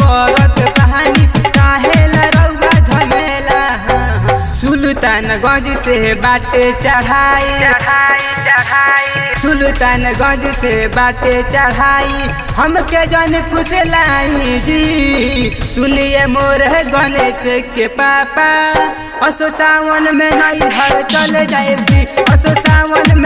करत कहानी काहे रउआ झमेला सुल्तानगंज से बाटे चढ़ाई सुल्तानगंज से बाटे चढ़ाई हमके जन फुसलाई जी सुनिए मोर गणेश के पापा असो सावन में नहीं हर चल जाए जी असो सावन